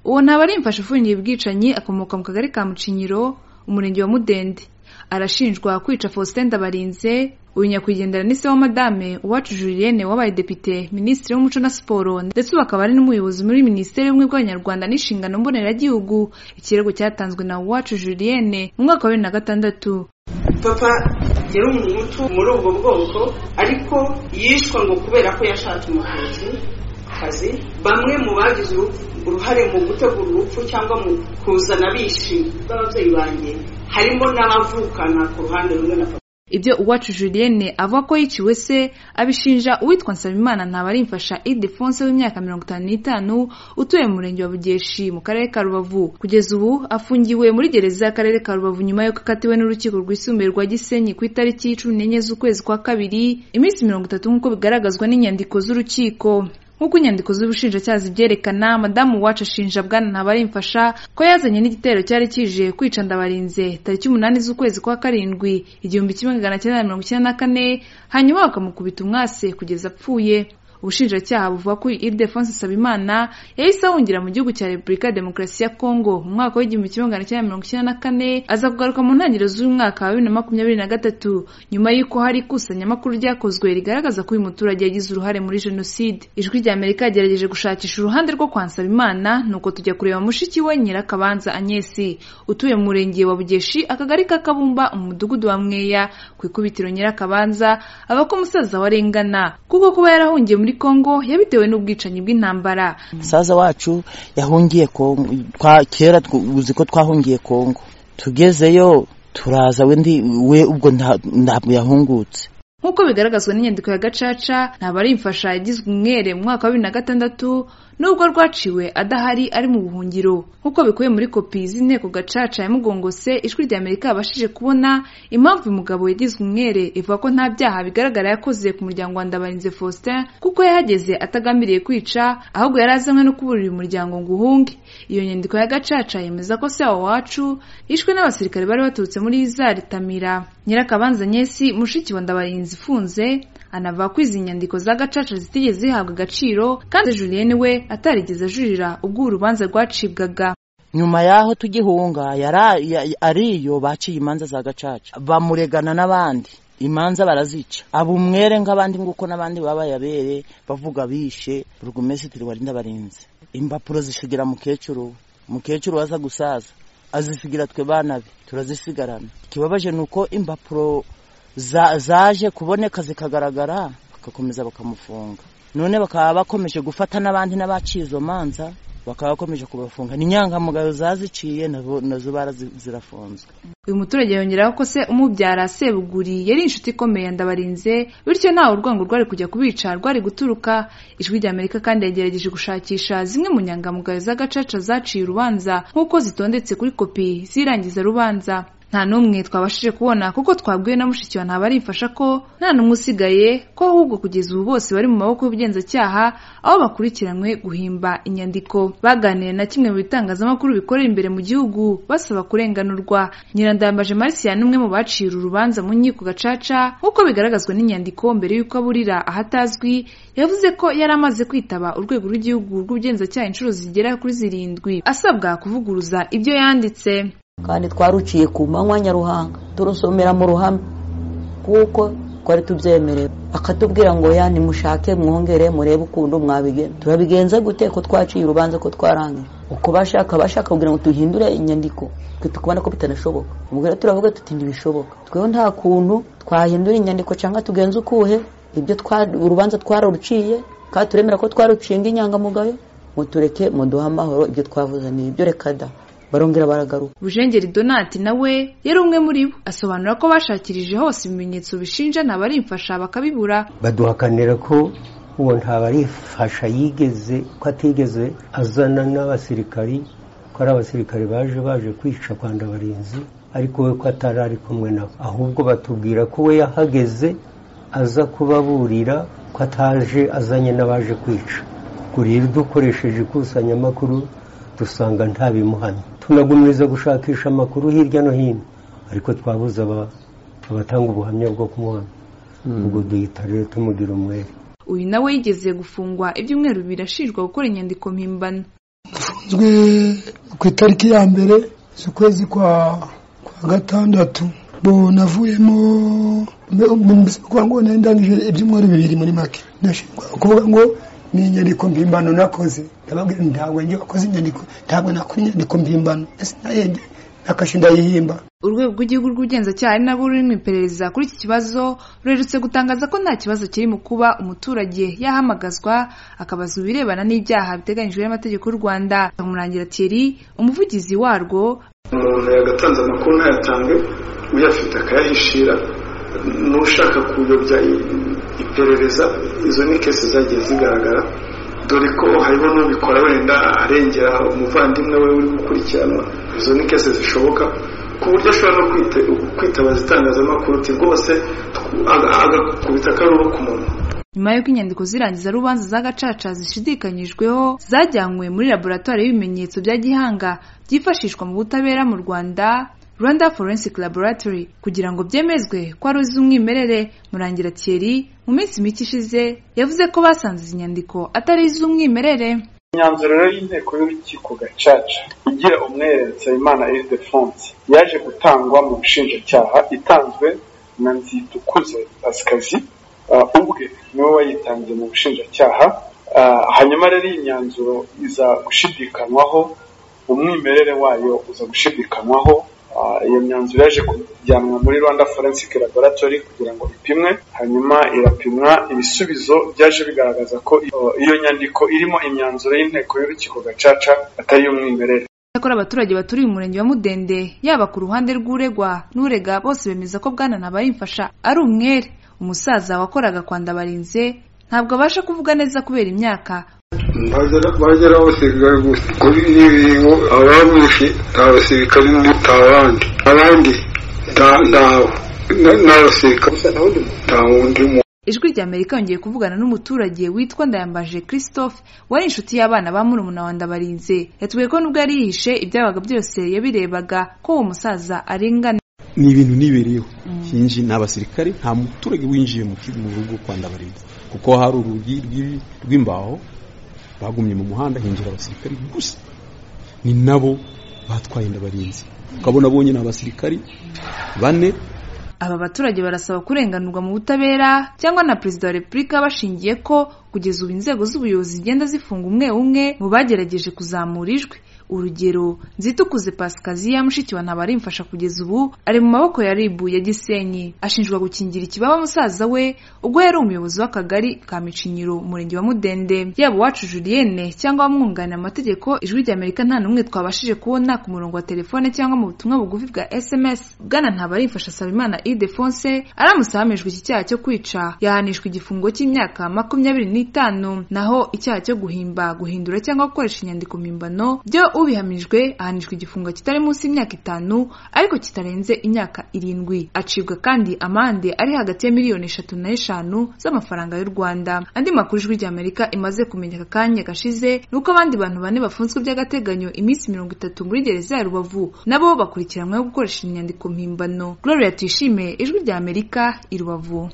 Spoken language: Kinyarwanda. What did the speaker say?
uwo ntaba ari imfasha ufungiye ubwicanyi akomoka mu kagari ka mucinyiro umurenge wa mudende arashinjwa kwica faustin ndabarinze uyu nyakwigendera ni se wa madame uwacu julienne wabaye depite minisitiri w'umuco na siporo ndetse ubu akaba ari n'umuyobozi muri minisiteri y'ubumwe bw'abanyarwanda n'inshingano mboneragihugu ikirego cyatanzwe na uwacu julienne mu mwaka wa bibiri na gatandatu papa yari umuhutu muri ubwo bwoko ariko yishwe ngo kubera ko yashatse umuhanzi kazi bamwe mu bagize uruhare mu gutegura urupfu cyangwa mu kuzana abishi b'ababyeyi banjye harimo n'abavukana ku ruhande rumwe na papa ibyo uwacu julienne avuga ko yiciwe se abishinja uwitwa nsabimana ntabarimfasha idefonse w'imyaka mirongo itanu n'itanu utuye mu murenge wa bugeshi mu karere ka rubavu kugeza ubu afungiwe muri gereza y'akarere ka rubavu nyuma y'uko akatiwe n'urukiko rwisumbuye rwa gisenyi ku itariki cumi n'enye z'ukwezi kwa kabiri iminsi mirongo itatu nk'uko bigaragazwa n'inyandiko z'urukiko nk'uko inyandiko z'ubushinjacyaha zibyerekana madamu uwacu ashinja bwana ntabarimfasha ko yazanye n'igitero cyari kije kwica ndabarinze tariki umunani z'ukwezi kwa karindwi igihumbi kimwe magana cyenda mirongo icyenda na kane hanyuma bakamukubita umwase kugeza apfuye ubushinjacyaha buvuga ko ildefonse nsabimana yahise ahungira mu gihugu cya repubulika ya demokarasi ya kongo mu mwaka w'igihumbi kimwe magana cyenda mirongo icyenda na kane aza kugaruka mu ntangiriro z'uyu mwaka wa bibiri na makumyabiri na gatatu nyuma y'uko hari ikusanyamakuru ryakozwe rigaragaza ko uyu muturage yagize uruhare muri jenoside ijwi rya amerika yagerageje gushakisha uruhande rwo kwa nsabimana nuko tujya kureba mushiki we nyirakabanza anyesi utuye mu murenge wa bugeshi akagari ka kabumba mu mudugudu wa mweya ku ikubitiro nyirakabanza aba ko umusaza warengana kuko kuba yarahungiye muri muri Kongo yabitewe n'ubwicanyi bw'intambara. Saza wacu yahungiye Kongo kwa kera uzi ko twahungiye Kongo. Tugezeyo turaza wendi we ubwo ntabwo yahungutse. Nk'uko bigaragazwa n'inyandiko ya Gacaca ntabarimfasha yagizwe umwere mu mwaka wa bibiri na gatandatu nubwo rwaciwe adahari ari mu buhungiro nk'uko bikubiye muri kopi z'inteko gacaca ya mugongose ijwi rya amerika yabashije kubona impamvu umugabo yagizwe umwere ivuga ko nta byaha bigaragara yakoze ku muryango wa ndabarinze faustin kuko yahageze atagambiriye kwica ahubwo yari azanywe no kuburira uyu muryango ngo uhunge iyo nyandiko ya gacaca yemeza ko se wacu yishwe n'abasirikare bari baturutse muri za ritamira nyirakabanza nyesi mushiki wa ndabarinzi ifunze anavuga ko izi nyandiko za gacaca zitigeze zihabwa agaciro kandi julienne we atarigeze ajurira ubwo urubanza rwacibwaga nyuma y'aho tugihunga ariyo baciye imanza za gacaca bamuregana n'abandi imanza barazica abumwere nk'abandi nguko n'abandi babaye abere bavuga bishe burugumesitiri warinda barinze impapuro zisigira mukecuru mukecuru waza gusaza azisigira twe bana be turazisigarana ikibabaje ni uko impapuro zaje kuboneka zikagaragara bagakomeza bakamufunga none bakaba bakomeje gufata n'abandi n'abaciye izo manza bakaba bakomeje kubafunga ni inyangamugayo zaziciye nazo zirafunzwe uyu muturage yongeraho ko se umubyara sebuguri yari inshuti ikomeye ndabarinze bityo ntawe urwango rwari kujya kubica rwari guturuka ijwi rya amerika kandi yagerageje gushakisha zimwe mu nyangamugayo z'agacaca zaciye urubanza nk'uko zitondetse kuri kopi zirangiza rubanza nta n'umwe twabashije kubona kuko twabwiwe na mushiki wa ntabarimfasha ko nta n'umwe usigaye ko ahubwo kugeza ubu bose bari mu maboko y'ubugenzacyaha aho bakurikiranywe guhimba inyandiko baganiye na kimwe mu bitangazamakuru bikorera imbere mu gihugu basaba kurenganurwa nyirandambaje marisiya n'umwe mu bacira urubanza mu nkiko gacaca nk'uko bigaragazwa n'inyandiko mbere y'uko aburira ahatazwi yavuze ko yari amaze kwitaba urwego rw'igihugu rw'ubugenzacyaha inshuro zigera kuri zirindwi asabwa kuvuguruza ibyo yanditse kandi twaruciye ku manywa nyaruhanga turusomera mu ruhame kuko twari tubyemerewe akatubwira ngo ya nimushake mwongere murebe ukuntu mwabigenza turabigenza gute ko twaciye urubanza ko twarangije uko bashaka bashaka kugira ngo duhindure inyandiko twe tukubona ko bitanashoboka umugore turavuga tuti ntibishoboka tweho nta kuntu twahindura inyandiko cyangwa tugenza ukuhe ibyo urubanza twararuciye kandi turemera ko twarucinga inyangamugayo mutureke muduhe amahoro ibyo twavuze ni ibyo reka da barongera baragaruka bujengeri donati nawe yari umwe muri bo asobanura ko bashakirije hose ibimenyetso bishinja ntabarimfasha bakabibura baduhakanira ko uwo ntabarimfasha yigeze ko atigeze azana n'abasirikari ko ari abasirikari baje baje kwica kwa ndabarinzi ariko we ko atari ari kumwe nabo ahubwo batubwira ko we yahageze aza kubaburira ko ataje azanye n'abaje kwica rero dukoresheje ikusanyamakuru dusanga nta bimuhamya tunagumiriza gushakisha amakuru hirya no hino ariko twabuze abatanga ubuhamya bwo kumuhamya ubwo duhita rero tumugira umwere uyu nawe yigeze gufungwa ibyumweru birashinjwa gukora inyandiko mpimbano zwe ku itariki ya mbere z'ukwezi kwa kwa gatandatu bo navuyemo mu buzima bwa ngo ndangije ibyumweru bibiri muri make ndashimwa kuvuga ngo ni inyandiko mpimbano nakoze ndababwira nti ntabwo njye wakoze inyandiko ntabwo nakora inyandiko mpimbano ese nayenge nakashe ndayihimba urwego rw'igihugu rw'ubugenzacyaha ari narwo ruri mu iperereza kuri iki kibazo ruherutse gutangaza ko nta kibazo kiri mu kuba umuturage yahamagazwa akabazwa ibirebana n'ibyaha biteganyijwe n'amategeko y'u rwanda kamurangira thierry umuvugizi warwo umuntu yagatanze amakuru ntayatange uyafite akayahishira n'ushaka kuyobya iperereza izo ni kese zagiye zigaragara dore ko hariho n'ubikora wenda arengera umuvandimwe we uri gukurikiranwa izo ni kese zishoboka ku buryo ashobora no kwitabaza itangazamakuru uti rwose agakubita akaruhu ku muntu nyuma y'uko inyandiko zirangiza rubanza z'agacaca zishidikanyijweho zajyanywe muri laboratoire y'ibimenyetso bya gihanga byifashishwa mu butabera mu rwanda rwanda forensic laboratory kugira ngo byemezwe ko ari iz'umwimerere murangira thierry mu minsi mike ishize yavuze ko basanze izi nyandiko atari iz'umwimerere imyanzuro rero y'inteko y'urukiko gacaca igira umwere nsabimana ildefonse yaje gutangwa mu bushinjacyaha itanzwe na nzitukuze pasikazi ubwe niwe wayitangiye mu bushinjacyaha hanyuma rero iyi myanzuro iza gushidikanywaho umwimerere wayo uza gushidikanywaho iyo myanzuro yaje kujyanwa muri rwanda forensic laboratory kugira ngo ipimwe hanyuma irapimwa ibisubizo byaje bigaragaza ko iyo nyandiko irimo imyanzuro y'inteko y'urukiko gacaca atari iy'umwimerere cyakora abaturage baturiye umurenge wa mudende yaba ku ruhande rw'uregwa n'urega bose bemeza ko bwana ntabarimfasha ari umwere umusaza wakoraga kwa ndabarinze ntabwo abasha kuvuga neza kubera imyaka bagera basiga gusa kuri n'ibingo abamwishe nta basirikari nta abandi abandi nta basirikari nta wundi muntu ijwi rya amerika yongeye kuvugana n'umuturage witwa ndayambaje christophe wari inshuti y'abana ba murumuna wa ndabarinze yatubwiye ko nubwo yari yihishe ibyabaga byose yabirebaga ko uwo musaza arengana ni ibintu nibereyeho hinji ni abasirikare nta muturage winjiye mu rugo kwa ndabarinze kuko hari urugi rw'imbaho bagumye mu muhanda hinjira abasirikari gusa ni nabo batwaye indabarinzi ukabona bonye ni abasirikari bane aba baturage barasaba kurenganurwa mu butabera cyangwa na perezida wa repubulika bashingiye ko kugeza ubu inzego z'ubuyobozi zigenda zifunga umwe umwe mu bagerageje kuzamura ijwi urugero nzitukuze pasikaziya mushiki wa ntabarimfasha kugeza ubu ari mu maboko ya ribu ya gisenyi ashinjwa gukingira ikibaba musaza we ubwo yari umuyobozi w'akagari ka micinyiro umurenge wa mudende yaba uwacu julienne cyangwa abamwunganira amategeko ijwi rya amerika nta n'umwe twabashije kubona ku murongo wa telefone cyangwa mu butumwa bugufi bwa sms bwana ntabarimfasha sabimana idefonse aramusaba hamijwe iki cyaha cyo kwica yahanishwa igifungo cy'imyaka makumyabiri n'itanu naho icyaha cyo guhimba guhindura cyangwa gukoresha inyandiko mpimbano byo ubihamijwe ahanishwa igifungo kitari munsi y'imyaka itanu ariko kitarenze imyaka irindwi acibwa kandi amande ari hagati ya miliyoni eshatu n'eshanu z'amafaranga y'u rwanda andi makuru ijwi ry'amerika imaze kumenya aka kanya gashize ni uko abandi bantu bane bafunzwe by'agateganyo iminsi mirongo itatu muri gereza ya rubavu nabo bakurikiranyweho gukoresha inyandiko mpimbano gloria tuyishime ijwi ry'amerika i rubavu